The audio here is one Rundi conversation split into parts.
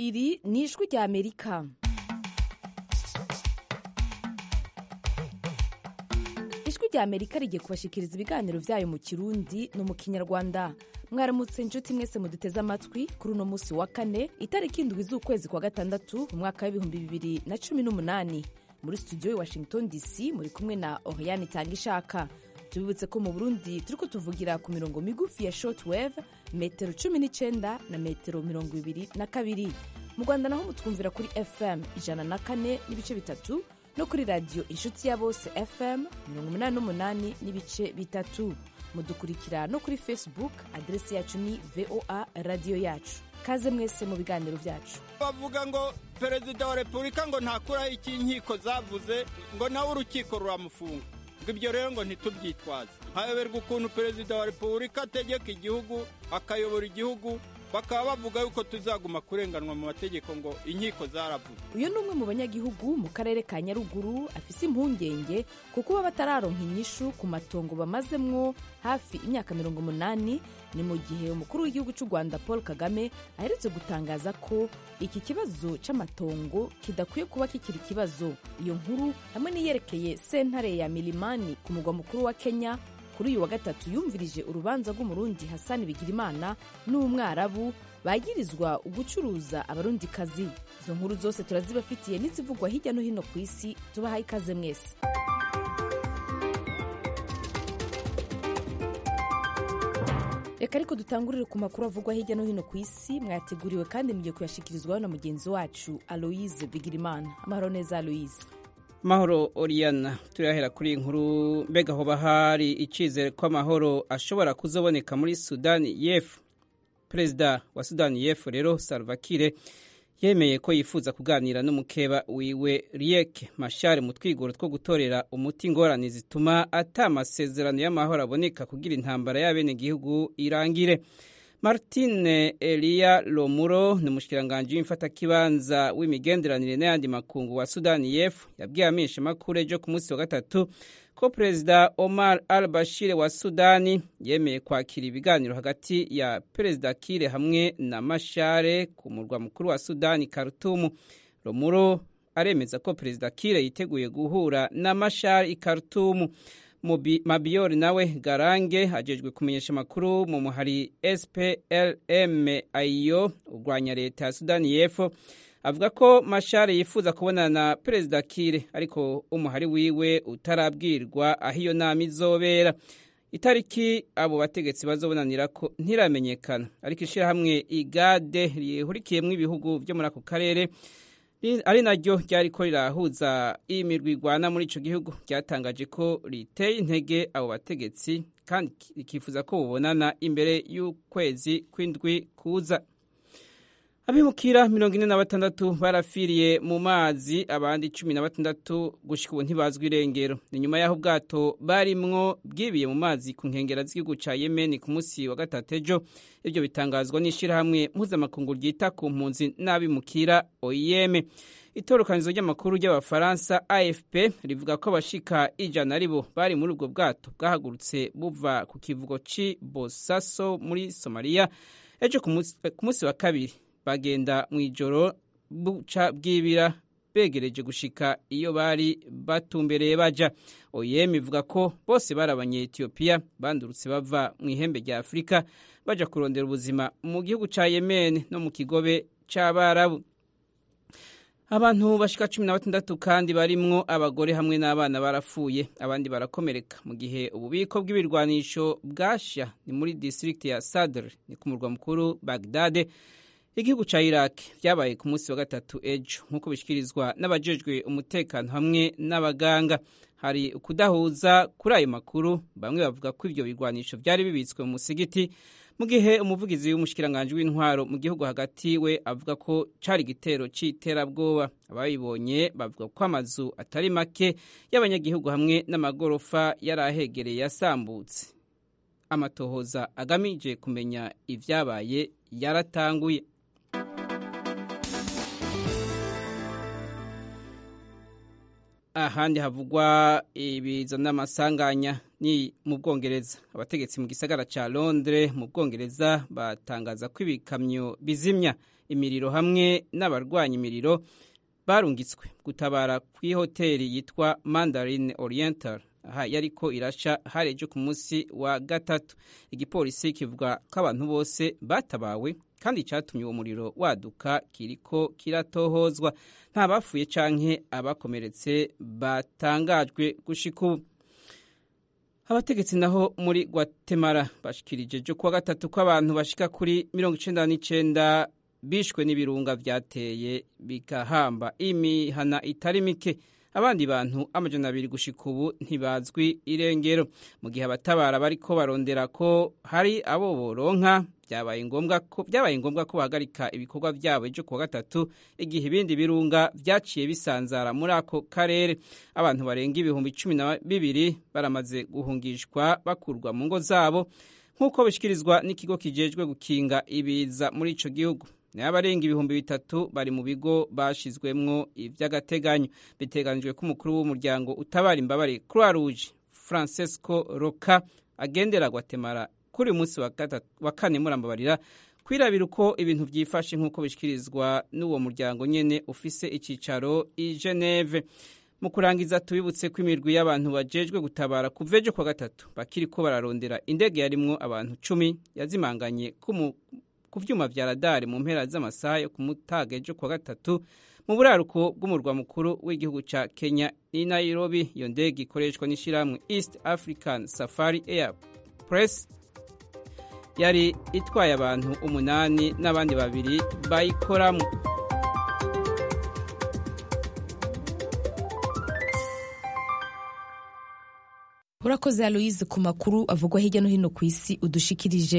iri ni ijwi rya amerika ijwi rya amerika rigiye kubashikiriza ibiganiro byayo mu kirundi no mu kinyarwanda mwaramutse inshuti mwese muduteze amatwi kuri uno munsi wa kane itariki indwi z'ukwezi kwa gatandatu mu mwaka w'ibihumbi bibiri na cumi n'umunani muri studio i washington dc muri kumwe na oriane itanga ishaka tubibutse ko mu burundi turiko tuvugira ku mirongo migufi ya shortwave metero cumi n'icenda na metero mirongo ibiri na kabiri mu rwanda naho mutwumvira kuri fm ijana na kane n'ibice bitatu no kuri radiyo inshuti ya bose fm mirongo umunani n'umunani n'ibice bitatu mudukurikira no kuri facebook aderesi yacu ni voa radiyo yacu kaze mwese mu biganiro byacu bavuga ngo perezida wa repubulika ngo ntakuraho icyo inkiko zavuze ngo nawe urukiko ruramufunga ngo ibyo rero ngo ntitubyitwaze hayoberwa ukuntu perezida wa repubulika ategeka igihugu akayobora igihugu bakaba bavuga yuko tuzaguma kurenganwa mu mategeko ngo inkiko zaravuze uyu ni umwe mu banyagihugu mu karere ka nyaruguru afise impungenge kuko baba batararonka inyishu ku matongo bamazemwo hafi imyaka mirongo umunani ni mu gihe umukuru w'igihugu cy'u rwanda paul kagame aherutse gutangaza ko iki kibazo c'amatongo kidakwiye kuba kikiri ikibazo iyo nkuru hamwe n'iyerekeye sentare ya milimani ku mugwa mukuru wa kenya kuri uyu wa gatatu yumvirije urubanza rw'umurundi hasani bigirimana n'umwarabu bagirizwa ugucuruza abarundikazi izo nkuru zose turazibafitiye n'izivugwa hirya no hino ku isi tubahaye ikaze mwese reka ariko dutangurire ku makuru avugwa hirya no hino ku isi mwayateguriwe kandi mugiye kuyashikirizwaho na mugenzi wacu aloise bigirimana amahoro neza aloise mahoro oriyana turahera kuri iyi nkuru mbega hoba hari icyizere ko amahoro ashobora kuzoboneka muri sudani y'epfo perezida wa sudani y'epfo rero salvakire yemeye ko yifuza kuganira n'umukeba wiwe rieke mashare mu twigoro two gutorera umuti ingorane zituma ata amasezerano y'amahoro aboneka kugira intambara y'abenegihugu irangire martine eliya lomuro ni umushikiranganji w'imfatakibanza w'imigenderanire n'ayandi makungu wa sudani y'epfo yabwiye amenyeshamakuru ejo ku munsi wa gatatu ko perezida omar al bashir wa sudani yemeye kwakira ibiganiro hagati ya perezida kire hamwe na mashare ku murwa mukuru wa sudani karutumu lomuro aremeza ko perezida kire yiteguye guhura na mashare i karutumu mabiyori nawe garange ajejwe kumenyesha amakuru mu muhari splm ayo urwanya leta ya sudani y'epfo avuga ko mashare yifuza kubonana na perezida kire ariko umuhari wiwe utarabwirwa aho iyo nama izobera itariki abo bategetsi bazobonanira ko ntiramenyekana ariko ishyirahamwe igade rihurikiyemo ibihugu byo muri ako karere ari naryo ryari ko rirahuza imirwi igwana muri icyo gihugu ryatangaje ko riteye intege abo bategetsi kandi rikifuza ko bubonana imbere y'ukwezi kw'indwi kuza abimukira mirongo ine na batandatu barafiriye mu mazi abandi cumi na batandatu gushika ubu ntibazwi irengero ni nyuma y'aho ubwato barimwo bwibiye mu mazi ku nkengera z'igihugu ca yemeni ku munsi wa gatatu ejo ibyo bitangazwa n'ishirahamwe mpuzamakungu ryita ku mpunzi n'abimukira oim itorokanizo ry'amakuru ry'abafaransa afp rivuga ko abashika ijana aribo bari muri ubwo bwato bwahagurutse buva ku kivugo c'i bosaso muri somaliya ejo ku munsi wa kabiri bagenda mu ijoro buca bwibira begereje gushika iyo bari batumbereye baja oyem ivuga ko bose bari abanyetiyopiya bandurutse bava mu ihembe rya afurika baja kurondera ubuzima mu gihugu ca yemen no mu kigobe c'abarabu abantu bashika cumi na batandatu kandi barimwo abagore hamwe n'abana barapfuye abandi barakomereka mu gihe ububiko bw'ibirwanisho bwasha ni muri district ya sadr ni ku murwa mukuru bagdade igihugu ca iraq vyabaye ku munsi wa gatatu ejo nk'uko bishikirizwa n'abajejwe umutekano hamwe n'abaganga hari ukudahuza kuri ayo makuru bamwe bavuga ko ivyo bigwanisho vyari bibitswe mu musigiti mu gihe umuvugizi w'umushikiranganji w'intwaro mu gihugu hagati we avuga ko cari igitero c'iterabwoba ababibonye bavuga ko amazu atari make y'abanyagihugu hamwe n'amagorofa yari ahegereye yasambutse amatohoza agamije kumenya ivyabaye yaratanguye ahandi havugwa ibiza n'amasanganya ni mu bwongereza abategetsi mu gisagara cya londres mu bwongereza batangaza ko ibikamyo bizimya imiriro hamwe n'abarwanya imiriro barungitswe gutabara ku ihoteli yitwa mandarin oriental aha yariko irasha hari ejo ku munsi wa gatatu igipolisi kivuga ko abantu bose batabawe kandi icyatumye uwo muriro waduka kiriko kiratohozwa nta bapfuye canke abakomeretse batangajwe gushika ubu abategetsi naho muri Guatemala bashikirije jo kuwa gatatu ko abantu bashika kuri mirongo icenda n'icenda bishwe n'ibirunga vyateye bigahamba imihana itari mike abandi bantu amajana abiri gushika ubu ntibazwi irengero mu gihe abatabara bariko barondera ko hari abo boronka byabaye ngombwa ko byabaye ngombwa ko bahagarika ibikorwa byabo ejo kuwa gatatu igihe ibindi birunga vyaciye bisanzara muri ako karere abantu barenga ibihumbi cumi na bibiri baramaze guhungishwa bakurwa mu ngo zabo nk'uko bishikirizwa n'ikigo kijejwe gukinga ibiza muri ico gihugu nayo abarenga ibihumbi bitatu bari mu bigo bashizwemwo ivy'agateganyo biteganijwe ko umukuru w'umuryango utabara imbabare croix rouge francesco roca agendera guatemala kuri uyu munsi wa kane murambabarira kwirabira uko ibintu vyifashe nk'uko bishikirizwa n'uwo muryango nyene ufise icicaro i geneve mu kurangiza tubibutse ko imirwi y'abantu bajejwe gutabara kuva ejo kwa gatatu bakiriko bararondera indege yarimwo abantu cumi yazimanganye ku vyuma vya radari mu mpera z'amasaha yo ku mutaga ejo kwa gatatu mu buraruko bw'umurwa mukuru w'igihugu ca kenya i nairobi iyo ndege ikoreshwa n'ishirahamwe east african safari air press yari itwaye abantu umunani n'abandi babiri bayikoramo urakoze aloise ku makuru avugwa hirya no hino ku isi udushikirije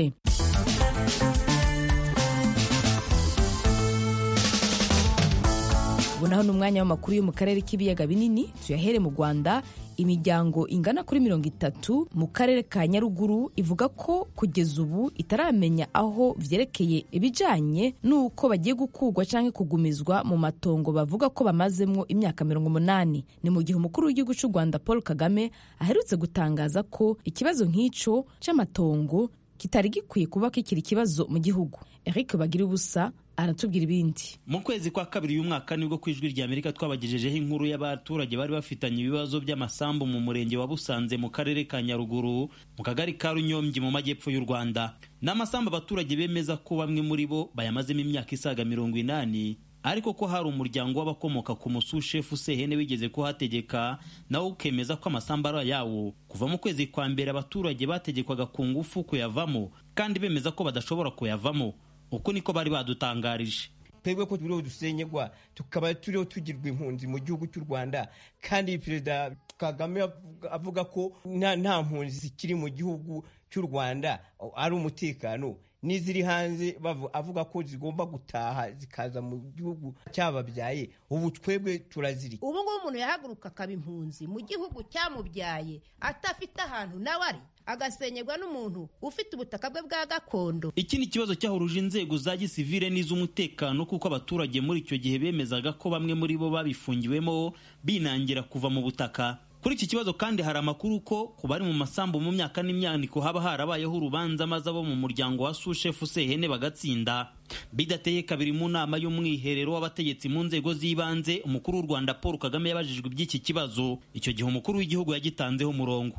ubu naho ni umwanya w'amakuru yo mu karere k'ibiyaga binini tuyahere mu rwanda imiryango ingana kuri mirongo itatu mu karere ka nyaruguru ivuga ko kugeza ubu itaramenya aho vyerekeye ibijanye n'uko bagiye gukurwa canke kugumizwa mu matongo bavuga ko bamazemwo imyaka mirongo umunani ni mu gihe umukuru w'igihugu c'u rwanda paul kagame aherutse gutangaza ko ikibazo nk'ico c'amatongo kitari gikwiye kuba kikiri ikibazo mu gihugu eric bagira ubusa aratubwira ibindi mu kwezi kwa kabiri uyu mwaka nibwo ku ijwi rya amerika twabagejejeho inkuru y'abaturage bari bafitanye ibibazo by'amasambu mu murenge wa busanze mu karere ka nyaruguru mu kagari ka runyombyi mu majyepfo y'u rwanda ni amasambu abaturage bemeza ko bamwe muri bo bayamazemo imyaka isaga mirongo inani ariko ko hari umuryango w'abakomoka ku musushefu sehene wigeze kuhategeka nawe ukemeza ko amasambu ari ayawo kuva mu kwezi kwa mbere abaturage bategekwaga ku ngufu kuyavamo kandi bemeza ko badashobora kuyavamo uko niko bari badutangarije twebwe ko turiho dusenyegwa tukaba turiho tugirwa impunzi mu gihugu cy'u rwanda kandi perezida kagame avuga ko nta mpunzi zikiri mu gihugu cy'u rwanda ari umutekano n'iziri hanze avuga ko zigomba gutaha zikaza mu gihugu cyababyaye ubu twebwe turaziri ubu ngubu umuntu yahaguruka akaba impunzi mu gihugu cyamubyaye atafite ahantu nawe ari agasenyerwa n'umuntu ufite ubutaka bwe bwa gakondo iki ni ikibazo cyahuruje inzego za gisivile n'iz'umutekano kuko abaturage muri icyo gihe bemezaga ko bamwe muri bo babifungiwemo binangira kuva mu butaka kuri iki kibazo kandi hari amakuru ko ku bari mu masambu mu myaka n'imyaniko haba harabayeho urubanza maze abo mu muryango wa sushefu sehene bagatsinda bidateye kabiri mu nama y'umwiherero w'abategetsi mu nzego z'ibanze umukuru w'u rwanda paul kagame yabajijwe iby'iki kibazo icyo gihe umukuru w'igihugu yagitanzeho umurongo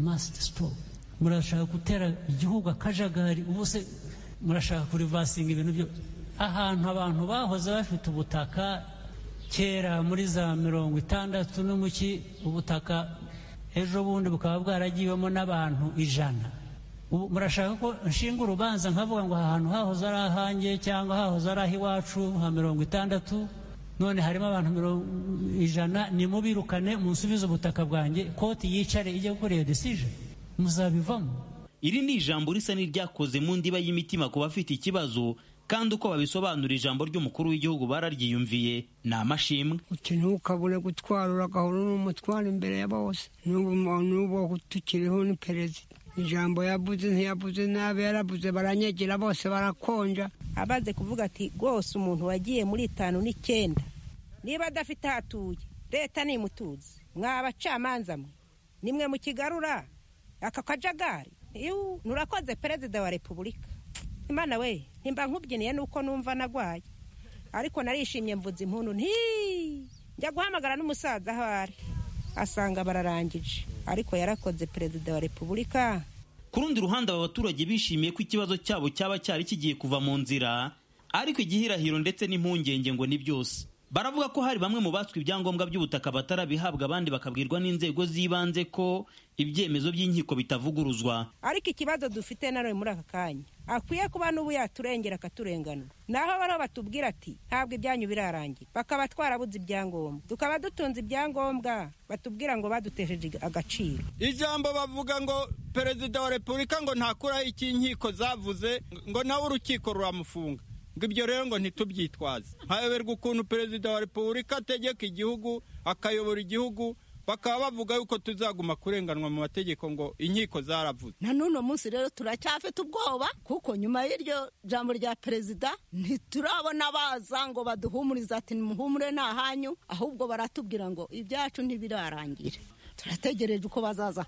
murashaka gutera igihugu akajagari ubu se murashaka kurivasinga ibintu byo ahantu abantu bahoze bafite ubutaka kera muri za mirongo itandatu n'umuki ubutaka ejo bundi bukaba bwaragiwemo n'abantu ijana ubu murashaka ko nshinga urubanza nkavuga ngo aha hantu hahoze ari ahanjye cyangwa hahoze ari ah'iwacu nka mirongo itandatu none harimo abantu mirongo ijana nimubirukane munsubize ubutaka bwanjye koti yicare ijye gukora iyo decision muzabivamo iri ni ijambo risa n'iryakoze mu ndiba y'imitima ku bafite ikibazo kandi uko babisobanura ijambo ry'umukuru w'igihugu bararyiyumviye ni amashimwe uti ntukabure gutwara uragahora n'umutwara imbere ya bose n'ubu tukiriho ni perezida ijambo yavuze ntiyavuze nabi yaravuze baranyegera bose barakonja abaze kuvuga ati rwose umuntu wagiye muri itanu n'icyenda niba adafite aho atuye leta nimutuze mwa abacamanza mwe nimwe mukigarura aka kajagari Iu, nurakoze perezida wa repubulika imana we ntimba nkubyiniye nuko numva nagwaye ariko narishimye mvuze impundu nti njya guhamagara n'umusaza aho ari asanga bararangije ariko yarakoze perezida wa repubulika ku rundi ruhande aba baturage bishimiye ko ikibazo cyabo cyaba cyari kigiye kuva mu nzira ariko igihirahiro ndetse n'impungenge ngo ni byose baravuga ko hari bamwe mu batswe ibyangombwa by'ubutaka batarabihabwa abandi bakabwirwa n'inzego z'ibanze ko ibyemezo by'inkiko bitavuguruzwa ariko ikibazo dufite nanone muri aka kanya akwiye kuba n'ubu yaturengera akaturenganura naho bariho batubwira ati ntabwo ibyanyu birarangira bakaba twarabuze ibyangombwa tukaba dutunze ibyangombwa batubwira ngo badutesheje agaciro ijambo bavuga ngo perezida wa repubulika ngo ntakuraho icyo inkiko zavuze ngo nawe urukiko ruramufunga ngo ibyo rero ngo ntitubyitwaze hayoberwa ukuntu perezida wa repubulika ategeka igihugu akayobora igihugu bakaba bavuga yuko tuzaguma kurenganwa mu mategeko ngo inkiko zaravuze na n'uno munsi rero turacyafite ubwoba kuko nyuma y'iryo jambo rya perezida ntiturabona baza ngo baduhumurize ati nimuhumure ni ahanyu ahubwo baratubwira ngo ibyacu ntibirarangire turategereje uko bazaza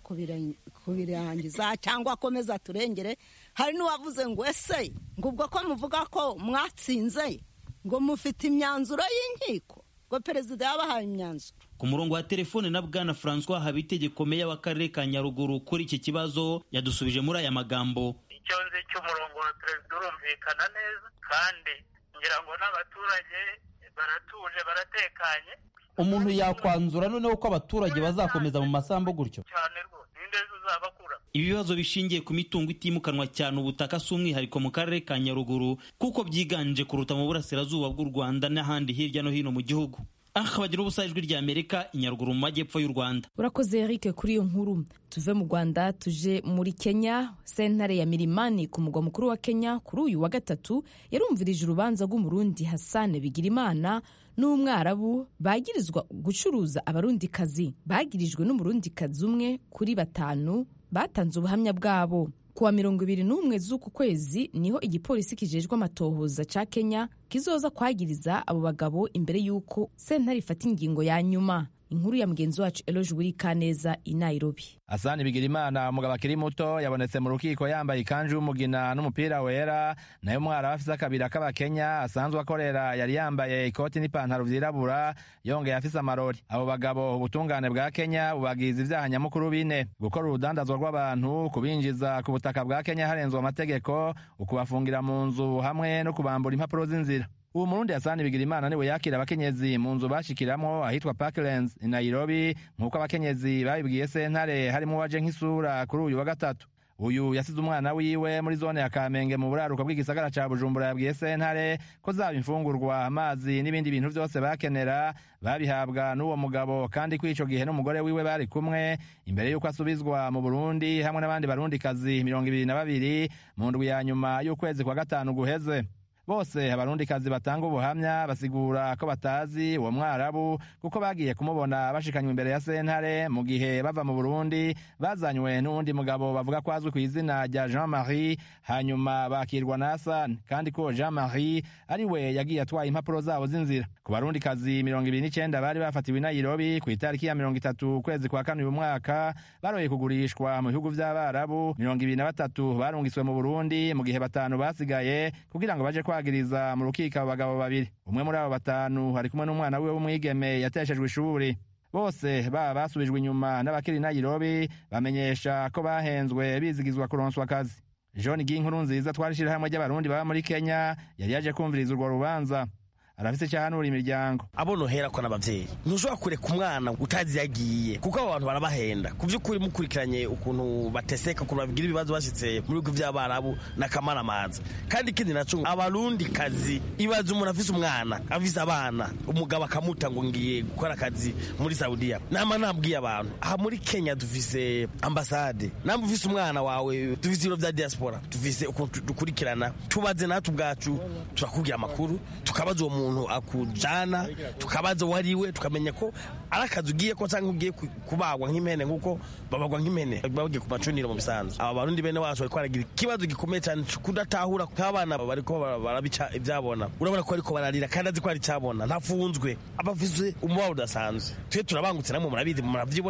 kubirangiza cyangwa akomeza turengere hari n'uwavuze ngo ese ngo ubwo ko muvuga ko mwatsinze ngo mufite imyanzuro y'inkiko ngo perezida yabahaye imyanzuro ku murongo wa telefone na bwana francois habitegeko meya w'akarere ka nyaruguru kuri iki kibazo yadusubije muri aya magambo icyo nzi cy'umurongo wa perezida urumvikana neza kandi ngira ngo n'abaturage baratuje baratekanye umuntu yakwanzura noneho ko abaturage bazakomeza mu masambu gutyo cyane rwose ninde uzabakura ibibazo bishingiye ku mitungo itimukanwa cyane ubutaka si umwihariko mu karere ka nyaruguru kuko byiganje kuruta mu burasirazuba bw'u rwanda n'ahandi hirya no hino mu gihugu aha bagira ubusa ijwi rya amerika inyaruguru mu majyepfo y'u rwanda urakoze eric kuri iyo nkuru tuve mu rwanda tuje muri kenya sentare ya mirimani ku mugwa mukuru wa kenya kuri uyu wa gatatu yarumvirije urubanza rw'umurundi hasane bigirimana n'umwarabu bagirizwa gucuruza abarundikazi bagirijwe n'umurundikazi umwe kuri batanu batanze ubuhamya bwabo kuwa mirongo ibiri n'umwe z'uku kwezi niho igipolisi kijejwe amatohoza ca kenya kizoza kwagiriza abo bagabo imbere y'uko sentare ifata ingingo ya nyuma inkuru ya mugenzi wacu eloge wiri kaneza i nairobi asani bigirimana umugabo akiri muto yabonetse mu rukiko yambaye ikanju y'umugina n'umupira wera nayo umwara afise akabira k'abakenya asanzwe akorera yari yambaye ikoti n'ipantaro vyirabura yongeye afise amarori abo bagabo ubutungane bwa kenya bubagiza ivyaha nyamukuru bine gukora urudandazwa rw'abantu kubinjiza ku butaka bwa kenya harenzwe amategeko ukubafungira mu nzu hamwe no kubambura impapuro z'inzira uwo murundi yasani bigira imana niwe yakira abakenyezi mu nzu bashikiramwo ahitwa parklands i nairobi nk'uko abakenyezi babibwiye sentare harimo uwaje nk'isura kuri uyu wa gatatu uyu yasize umwana wiwe muri zone ya kamenge mu buraruko bw'igisagara ca bujumbura yabwiye sentare ko zaba imfungurwa amazi n'ibindi bintu vyose bakenera babihabwa n'uwo mugabo kandi ko ico gihe n'umugore wiwe bari kumwe imbere y'uko asubizwa mu burundi hamwe n'abandi barundikazi mirongo ibiri na babiri mu ndwi ya nyuma y'ukwezi kwa gatanu guheze bose abarundikazi batanga ubuhamya basigura ko batazi uwo mwarabu kuko bagiye kumubona bashikanywe imbere ya sentare mu gihe bava mu burundi bazanywe n'uwundi mugabo bavuga ko azwi ku izina rya jean marie hanyuma bakirwa na hasani kandi ko jean marie ari we yagiye atwaye impapuro zabo z'inzira ku barundikazi mirongo ibiri n'icenda bari bafatiwe i nairobi ku itariki ya mirongo itatu ukwezi kwa kane uyu mwaka baroye kugurishwa mu bihugu vy'abarabu mirongo ibiri na batatu barungiswe mu burundi mu gihe batanu basigaye kugira ngo baje kwagiriza mu rukiko abo bagabo babiri umwe muri abo batanu ari kumwe n'umwana wiwe w'umwigeme yateshejwe ishuri bose baba basubijwe inyuma n'abakiri nairobi bamenyesha ko bahenzwe bizigizwa kuronswa akazi john ginkuru nziza twari ishirahamwe ry'abarundi baba muri kenya yari yaje kumviriza urwo rubanza arafise icyahanura imiryango abo nohera ko n'abavyeyi ntushobora kureka umwana utazi yagiye kuko abo bantu barabahenda ku by'ukuri mukurikiranye ukuntu bateseka ukuntu babigira ibibazo bashitse mu bihugu by'abarabu n'akamaramaza kandi ikindi naco abarundi kazi ibaza umuntu afise umwana afise abana umugabo akamuta ngo ngiye gukora akazi muri saudiya nama nabwiye abantu aha muri kenya dufise ambasade namba ufise umwana wawe dufise ibiro vya diaspora dufise ukuntu dukurikirana tubaze natwe ubwacu turakubwira amakuru tukabaza uwo muntu umuntu akujana tukabaza uwo ari we tukamenya ko ari akazi ugiye ko cyangwa ugiye kubagwa nk'impene nk'uko babagwa nk'impene bagiye ku macuniro mu bisanzwe aba barundi bene wacu bariko baragira ikibazo gikomeye cyane kudatahura nk'abana bariko barabica ibyabona urabona ko ariko bararira kandi azi ko ari icyabona ntafunzwe aba afise umubabaro udasanzwe twe turabangutse namwe murabizi muravyibonera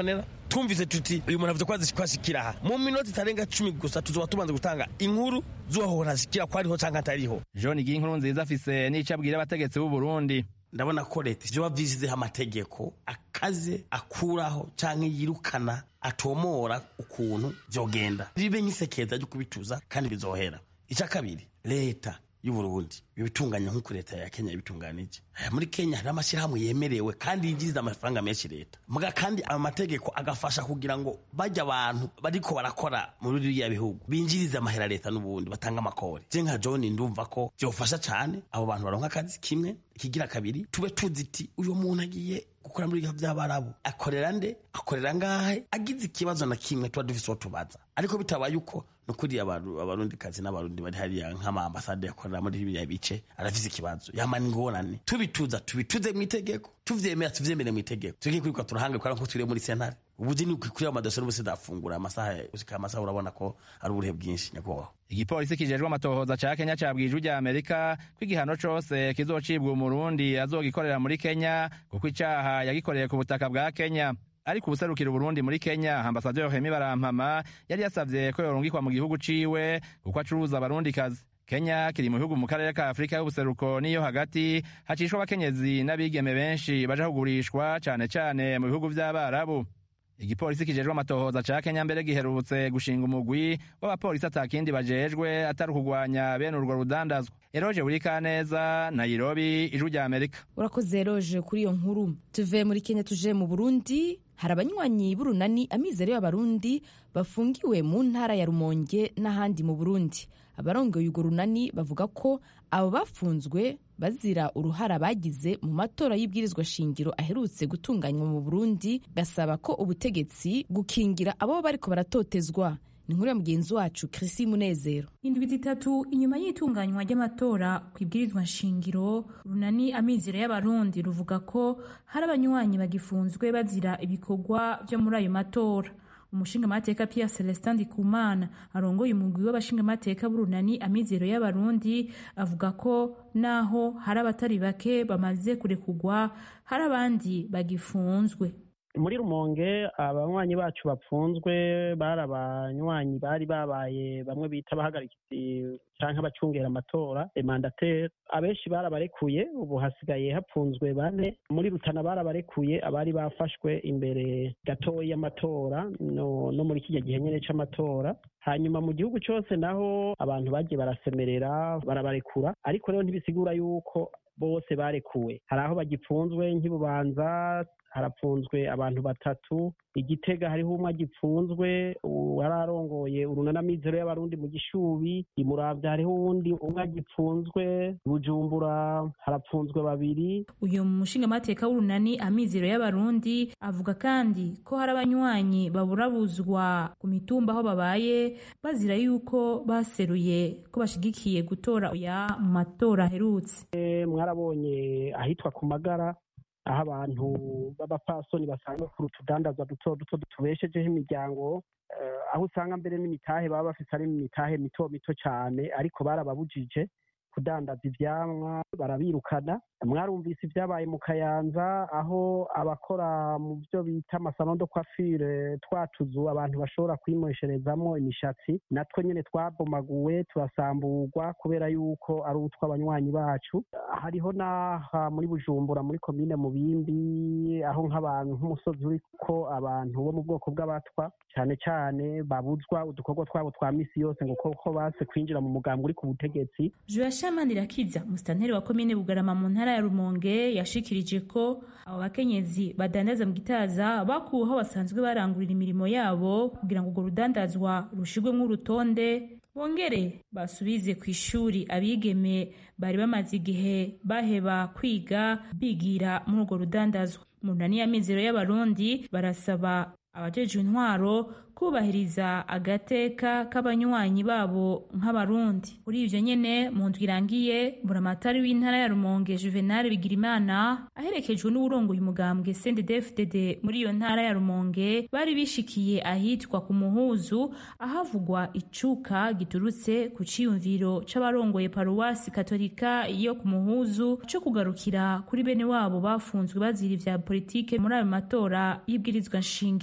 tumvise tuti uyu muntu avuze ko azi ko ashikira aha mu minota itarenga cumi gusa tuzoba tubanza gutanga inkuru z'uwaho ntashikira ko ariho cyangwa atariho john ginkuru nziza afise n'ico abwira abategetsi b'u burundi ndabona ko leta ivyo bavyizizeho amategeko akaze akuraho canke yirukana atomora ukuntu vyogenda ribe nk'isekeza ryo kubituza kandi bizohera ica kabiri leta y'uburundi ibitunganya nk'uko leta ya kenya ibitunganije muri kenya hari amashyirahamwe yemerewe kandi yinjiriza amafaranga menshi leta muga kandi ayo mategeko agafasha kugira ngo bajya abantu bariko barakora muri biriya bihugu binjirize amahera leta n'ubundi batanga amakori je nka john ndumva ko vyofasha cane abo bantu baronka akazi kimwe ikigira kabiri tube tuzi iti uyu muntu agiye gukora muri ibihugu by'abarabu akorera nde akorera ngahe agize ikibazo na kimwe tuba dufise uwo tubaza ariko bitabaye uko nukuri abarundi kazi n'abarundi bari hariya nk'ama ambasade yakorera muri biriya bice arafise ikibazo yamana ingorane tubituza tubituze mu itegeko tuvyemera tuvyemere mu itegeko tureke kwiruka turahanga kubera ko turi muri sentare ubuzi ni kuri amadosiye n'ubusi dafungura amasaha usika amasaha urabona ko ari uburehe bwinshi nyakubahwa igipolisi kijejwe amatohoza ca kenya cabwije ijwi rya amerika ko igihano cose kizocibwa umurundi azogikorera muri kenya kuko icaha yagikoreye ku butaka bwa kenya ariko ubuserukira uburundi muri kenya ambasaderi hemi barampama yari yasavye ko yorungikwa mu gihugu ciwe kuko acuruza abarundikazi kenya kiri mu bihugu mu karere ka afurika y'ubuseruko n'iyo hagati hacishwa abakenyezi n'abigeme benshi baja kugurishwa cane cane mu bihugu vy'abarabu igipolisi kijejwe amatohoza ca kenya mbere giherutse gushinga umugwi w'abapolisi atakindi bajejwe atari ukugwanya bene urwo rudandazwa eroje burikaneza nairobi ijwi rya amerika urakoze eroje kuri iyo nkuru tuve muri kenya tuje mu burundi hari abanywanyi b'urunani amizero y'abarundi bafungiwe mu ntara ya rumonge n'ahandi mu burundi abarongoye urwo runani bavuga ko abo bafunzwe bazira uruhara bagize mu matora y'ibwirizwa shingiro aherutse gutunganywa mu burundi basaba ko ubutegetsi gukingira abo bariko baratotezwa ni inkuru ya mugenzi wacu Chrissy Munezero indwi zitatu inyuma y'itunganywa ry'amatora ku ibwirizwa nshingiro runani amizero y'abarundi ruvuga ko hari abanywanyi bagifunzwe bazira ibikorwa vyo muri ayo matora umushingamateka Pierre Celestin Ndikumana arongoye umugwi w'abashingamateka b'urunani amizero y'abarundi avuga ko naho hari abatari bake bamaze kurekugwa hari abandi bagifunzwe muri rumonge abanywanyi bacu bapfunzwe bari abanywanyi bari babaye bamwe bita abahagarikizi canke abacungera amatora emandateri abenshi barabarekuye ubu hasigaye hapfunzwe bane muri rutana barabarekuye abari bafashwe imbere gatoya y'amatora no, no muri kijya gihe nyene c'amatora hanyuma mu gihugu cose naho abantu bagiye barasemerera barabarekura ariko rero ntibisigura yuko bose barekuwe hari aho bagipfunzwe nk'ibubanza harapfunzwe abantu batatu igitega hariho umwe agipfunzwe wari arongoye urunanamizero y'abarundi mu gishubi imuravya hariho uwundi umwe agipfunzwe bujumbura harapfunzwe babiri uyu mushingamateka w'urunani amizero y'abarundi avuga kandi ko hari abanywanyi baburabuzwa ku mitumba aho babaye bazira yuko baseruye ko bashigikiye gutora ya mu matora aherutse mwarabonye ahitwa ku magara aho abantu b'abapfasoni basanga kuri utudandazwa duto duto tubeshejeho imiryango aho usanga mbere n'imitahe baba bafite ari imitahe mito mito cyane ariko barababujije kudandaza ivyamwa barabirukana mwarumvise ibyabaye mu kayanza aho abakora mu byo bita amasalo de coiffure twatuzu abantu bashobora kwimwesherezamo imishatsi natwe nyine twabomaguwe turasamburwa kubera yuko ari utw'abanywanyi bacu hariho n'aha muri bujumbura muri komine mubimbi aho nk'abantu nk'umusozi uriko abantu bo mu bwoko bw'abatwa cyane cyane babuzwa udukorwa twabo twa misi yose ngo koko base kwinjira mu mugambi uri ku butegetsi Joyashamani Rakiza musitanteri wa komine Bugarama mu ntara ya Rumonge yashikirije ko abo bakenyezi badandaza mu gitaza bakuwe aho basanzwe barangurira imirimo yabo kugira ngo urwo rudandazwa rushirwemo urutonde bongere basubize ku ishuri abigeme bari bamaze igihe baheba kwiga bigira muri urwo rudandazwa mu nani y'amizero y'abarundi barasaba abajejwe intwaro kubahiriza agateka k'abanywanyi babo nk'abarundi kuri ivyo nyene mu ndwi irangiye buramatari w'intara ya rumonge juvenal bigirimana aherekejwe n'uwurongoye umugambwe cndd muri iyo ntara ya rumonge bari bishikiye ahitwa ku muhuzu ahavugwa icuka giturutse ku ciyumviro c'abarongoye paruwasi katolika yo ku muhuzu co kugarukira kuri bene wabo bafunzwe bazira ivya politike muri ayo matora y'ibwirizwa nshingiro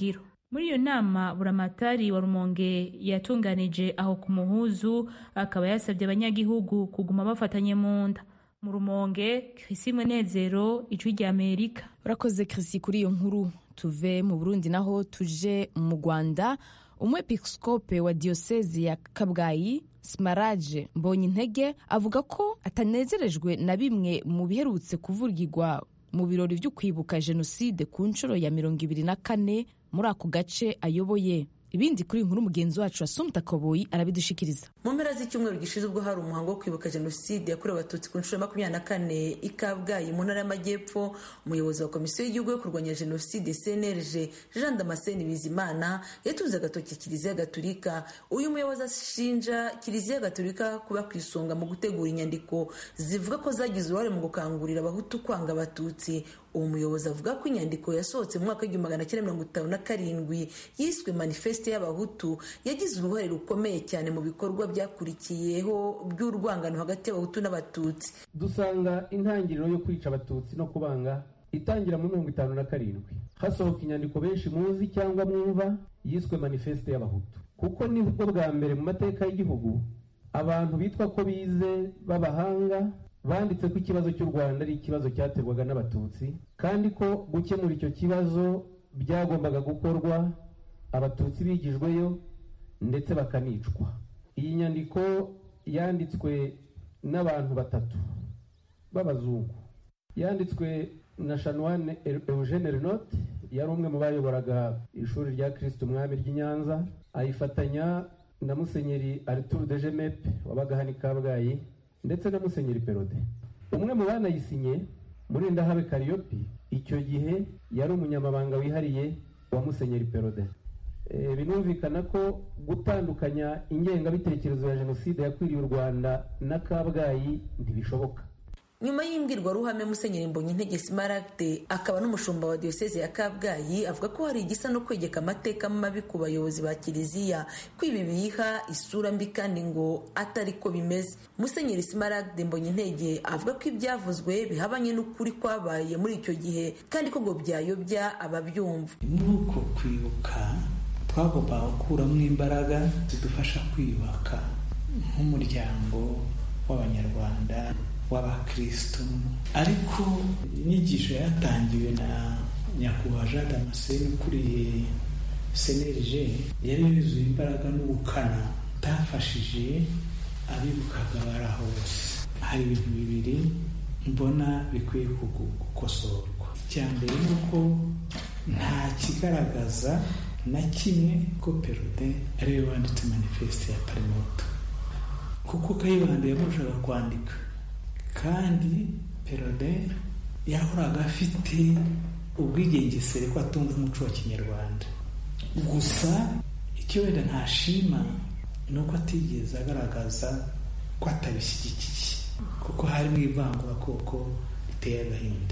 muri iyo nama buramatari wa rumonge yatunganije aho ku muhuzu akaba yasabye abanyagihugu kuguma bafatanye mu nda mu rumonge Chrissy Munezero ijwi rya Amerika urakoze Chrissy kuri iyo nkuru tuve mu Burundi naho tuje mu Rwanda umwepiskope wa diyosezi ya Kabgayi Smaraje Mbonyintege avuga ko atanezerejwe na bimwe mu biherutse kuvugirwa mu birori byo kwibuka jenoside ku nshuro ya mirongo ibiri na kane muri ako gace ayoboye ibindi kuri inkuru mugenzi wacu asumta koboyi arabidushikiriza mu mpera z'icyumweru gishize ubwo hari umuhango wo kwibuka jenoside yakorewe abatutsi ku nshuro ya makumyabiri na kane i kabgayi mu ntara y'amajyepfo umuyobozi wa komisiyo y'igihugu yo kurwanya jenoside cnlg jean damascene bizimana yatunze agatoki kiliziya gatulika uyu muyobozi ashinja kiliziya gatulika kuba ku isonga mu gutegura inyandiko zivuga ko zagize uruhare mu gukangurira abahutu kwanga abatutsi uwo muyobozi avuga ko inyandiko yasohotse mu mwaka w'igihumbi magana cyenda mirongo itanu na karindwi yiswe manifeste y'abahutu yagize uruhare rukomeye cyane mu bikorwa byakurikiyeho by'urwangano hagati y'abahutu n'abatutsi dusanga intangiriro yo kwica abatutsi no kubanga itangira muri mirongo itanu na karindwi hasohoka inyandiko benshi muzi cyangwa mwumva yiswe manifeste y'abahutu kuko nibwo bwa mbere mu mateka y'igihugu abantu bitwa ko bize b'abahanga banditse ko ikibazo cy'u rwanda ari ikibazo cyaterwaga n'abatutsi kandi ko gukemura icyo kibazo byagombaga gukorwa abatutsi bigijweyo ndetse bakanicwa iyi nyandiko yanditswe n'abantu batatu b'abazungu yanditswe na shanwane eugene renote yari umwe mu bayoboraga ishuri rya kirisiti umwami ry'i nyanza ayifatanya na musenyeri arturu de jemepe wabaga hano i kabgayi ndetse na musenyeri perode umwe mu banayisinye muri ndahabe kariyopi icyo gihe yari umunyamabanga wihariye wa musenyeri perode binumvikana ko gutandukanya ingengabitekerezo ya jenoside yakwiriye u rwanda na kabgayi ntibishoboka nyuma y'imbwirwaruhame musenyeri mbonyintege simaragde akaba n'umushumba wa diyoseze ya kabgayi avuga ko hari igisa no kwegeka amateka mabi ku bayobozi ba kiliziya ko ibi biha isura mbi kandi ngo atari ko bimeze musenyeri simaragde mbonyintege avuga ko ibyavuzwe bihabanye n'ukuri kwabaye muri icyo gihe kandi ko ngo byayobya ababyumva muri uko kwibuka twagombaga gukuramo imbaraga zidufasha kwiyubaka nk'umuryango w'abanyarwanda w'abakristo ariko inyigisho yatangiwe na nyakubahwa jean damascene ukuriye cnlg yari yuzuye imbaraga n'ubukana utafashije abibukaga bari aho bose hari ibintu bibiri mbona bikwiye gukosorwa icya mbere ni uko nta kigaragaza na kimwe ko perode ariwe wanditse manifeste ya parimoto kuko kayibanda yamurushaga kwandika kandi perode yahoraga afite ubwigengesere ko atumva umuco wa kinyarwanda gusa icyo wenda ntashima ni uko atigeze agaragaza ko atabishyigikiye kuko harimo ivangura riteye agahinda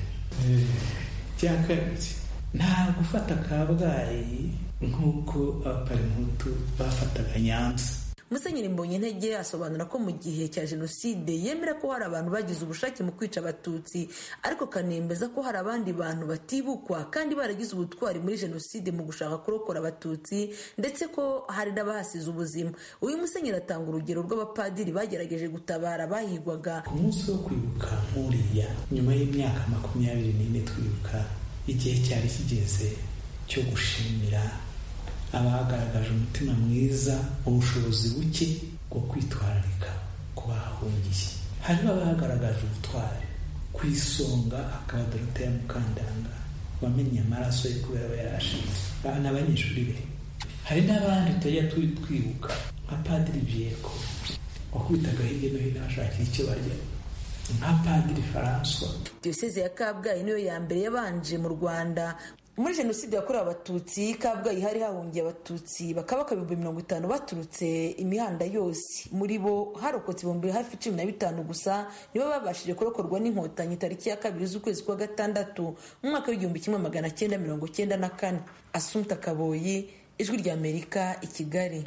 cya kabiri nta gufata kabgayi nk'uko abaparimutu bafataga nyanza musenyeri mbonyintege asobanura ko mu gihe cya jenoside yemera ko hari abantu bagize ubushake mu kwica abatutsi ariko kanemeza ko hari abandi bantu batibukwa kandi baragize ubutwari muri jenoside mu gushaka kurokora abatutsi ndetse ko hari n'abahasize ubuzima uyu musenyeri atanga urugero rw'abapadiri bagerageje gutabara abahigwaga ku munsi wo kwibuka nk'uriya nyuma y'imyaka makumyabiri n'ine twibuka igihe cyari kigeze cyo gushimira abagaragaje umutima mwiza ubushobozi buke bwo kwitwararika ku bahahungiye hariho abagaragaje ubutwari ku isonga akaba doroteya mukandanga wamennye amaraso ye kubera aba yarashize n'abanyeshuri be hari n'abandi tutajya twibuka nka padiri byeko wakubitaga hirya no hino hashakira icyo barya nka padiri faranswa diyoseze ya kabgayi niyo ya mbere yabanje mu rwanda muri jenoside yakorewe abatutsi kabgayi hari hahungiye abatutsi bakaba ibihumbi mirongo itanu baturutse imihanda yose muri bo harokotse ibihumbi hafi cumi na bitanu gusa nibo babashije kurokorwa n'inkotanyi tariki ya kabiri z'ukwezi kwa gatandatu mu mwaka w'igihumbi kimwe magana cyenda mirongo cyenda na kane asumta kaboyi ijwi ry'amerika i kigali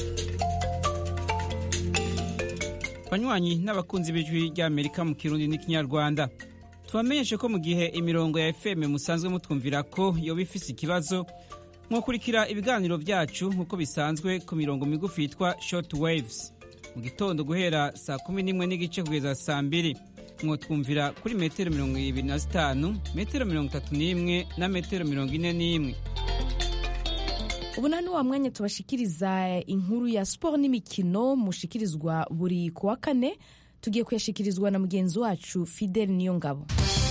banywanyi n'abakunzi b'ijwi ry'amerika mu kirundi n'ikinyarwanda tubamenyeshe ko mu gihe imirongo ya fm musanzwe mutwumvira ko yoba ifise ikibazo mwakurikira ibiganiro byacu nk'uko bisanzwe ku mirongo migufi yitwa short waves mu gitondo guhera saa kumi n'imwe n'igice kugeza saa mbiri mwotwumvira kuri metero mirongo ibiri na zitanu metero mirongo itatu n'imwe na metero mirongo ine n'imwe ubu nta wa mwanya tubashikiriza inkuru ya siporo n'imikino mushikirizwa buri ku wa kane tugiye kuyashikirizwa na mugenzi wacu fidel niyo ngabo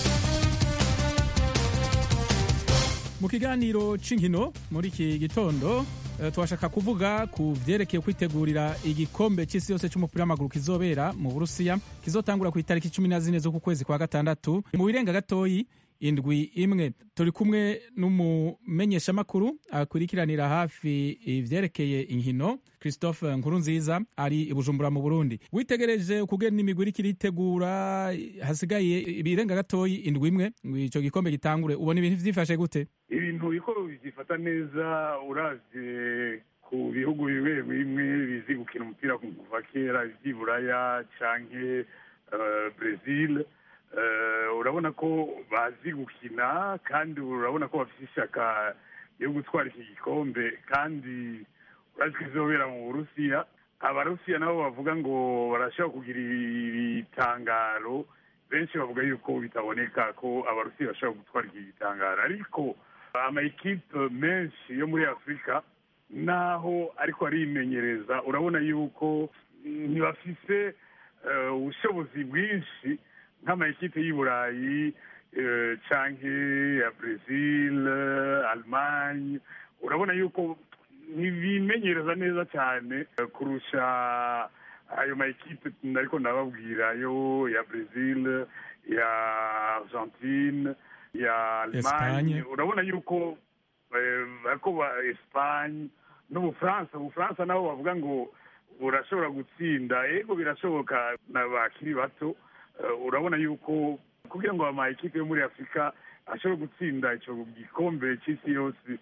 mu kiganiro cy'inkino muri iki gitondo twashaka kuvuga ku byerekeye kwitegurira igikombe cy'isi yose cy'umupira w'amaguru kizobera mu burusiya kizotangura ku itariki cumi na zine z'uku kwezi kwa gatandatu mu birenga gatoyi indwi imwe turi kumwe n'umumenyeshamakuru akurikiranira hafi ibyerekeye inkino christophe nkurunziza ari i bujumbura mu burundi witegereje ukugena imigwi iriko iritegura hasigaye ibirenga gatoyi indwi imwe ngo ico gikombe gitangure ubona ibintu vyifashe gute ibintu biko byifata neza uravye ku bihugu bimwe bimwe bizi gukina umupira kuva kera vy'iburaya canke uh, brazil urabona ko bazi gukina kandi urabona ko bafite ishyaka yo gutwara iki gikombe kandi urazi ko izobera mu burusiya abarusiya nabo bavuga ngo barashobora kugira ibitangaro benshi bavuga yuko bitaboneka ko abarusiya bashobora gutwara iki gitangaro ariko amayikipe menshi yo muri afurika naho ariko arimenyereza urabona yuko ntibafise ubushobozi bwinshi nk'amayikipe y'i burayi canke ya brazil allemagne urabona yuko ntibimenyereza neza cyane kurusha ayo mayikipe ariko ndababwira yo ya brazil ya argentine ya allemagne urabona yuko ariko ba espagne n'ubufaransa ubufaransa nabo bavuga ngo burashobora gutsinda ego birashoboka na bakiri bato urabona yuko kugira ngo amakipe yo muri afurika ashobore gutsinda icyo gikombe cy'isi yose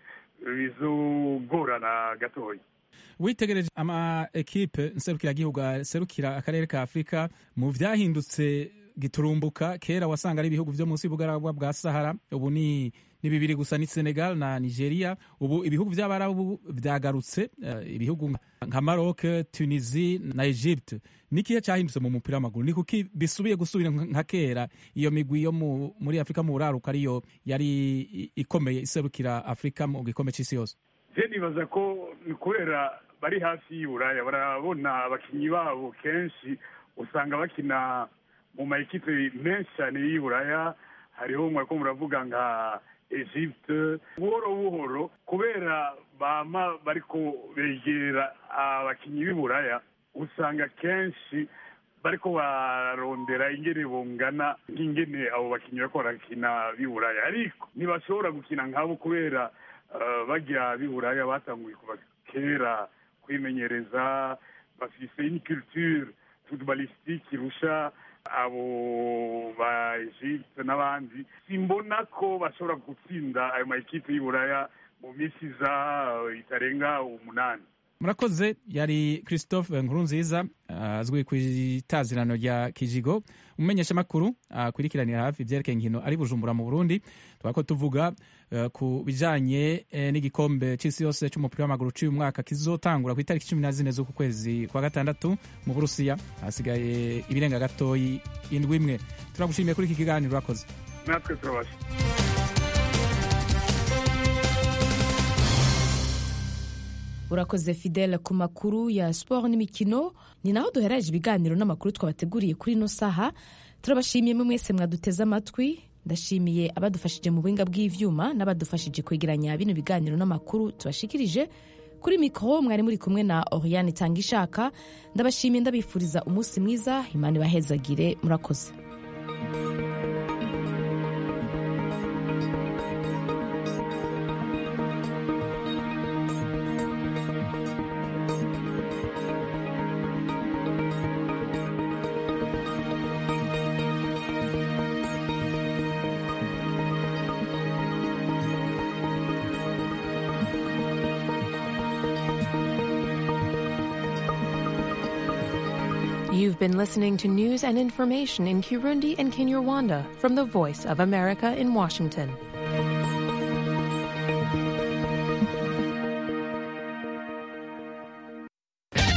bizogorana gatoya witegereje ama ekipe nserukiragihugu aserukira akarere ka afurika mu vyahindutse giturumbuka kera wasanga ari ibihugu vyo munsi y'ubugaragwa bwa sahara ubu ni ni bibiri gusa ni senegal na nigeria ubu ibihugu vy'abarabu vyagarutse uh, ibihugu nka maroc tunisie na egypte nikihe cyahindutse mu mupira w'amaguru ni kuki bisubiye gusubira nka kera iyo migwi yo muri afurika mu buraruka ariyo yari ikomeye iserukira afurika mu gikombe c'isi yose je nibaza ko ni kubera bari hafi y'uburaya barabona abakinyi babo kenshi usanga bakina mu mayikipe menshi cyane y'uburaya hariho mwariko muravuga nka egypte buhoro buhoro kubera bama bariko begera abakinyi b'iburaya usanga kenshi bariko barondera ingene bongana nk'ingene abo bakinyi bariko barakina b'iburaya ariko ntibashobora gukina nkabo kubera uh, barya b'iburaya batanguye kuva kera kwimenyereza bafise une culture footballistique irusha abo ba Egypte n'abandi simbona ko bashobora gutsinda ayo makipe y'Iburaya mu minsi iza itarenga umunani murakoze yari christophe nkurunziza azwi ku itazirano rya kijigo umumenyeshamakuru akurikiranira hafi ibyerekeye inkino ari bujumbura mu burundi twako tuvuga ku bijanye n'igikombe c'isi yose c'umupira w'amaguru c'uyu mwaka kizotangura ku itariki cumi na zine z'uku kwezi kwa gatandatu mu burusiya hasigaye ibirenga gatoyi indwi imwe turagushimiye kuri iki kiganiro urakoze natwe turabasha urakoze fidele ku makuru ya siporo n'imikino ni naho duhereje ibiganiro n'amakuru twabateguriye kuri ino saha turabashimiye mwe mwese mwaduteze amatwi ndashimiye abadufashije mu buhinga bw'ivyuma n'abadufashije kwegeranya bino biganiro n'amakuru tubashikirije kuri mikoro mwari muri kumwe na oriane itanga ishaka ndabashimiye ndabifuriza umunsi mwiza imana ibahezagire murakoze You've been listening to news and information in Kirundi and Kinyarwanda from the Voice of America in Washington.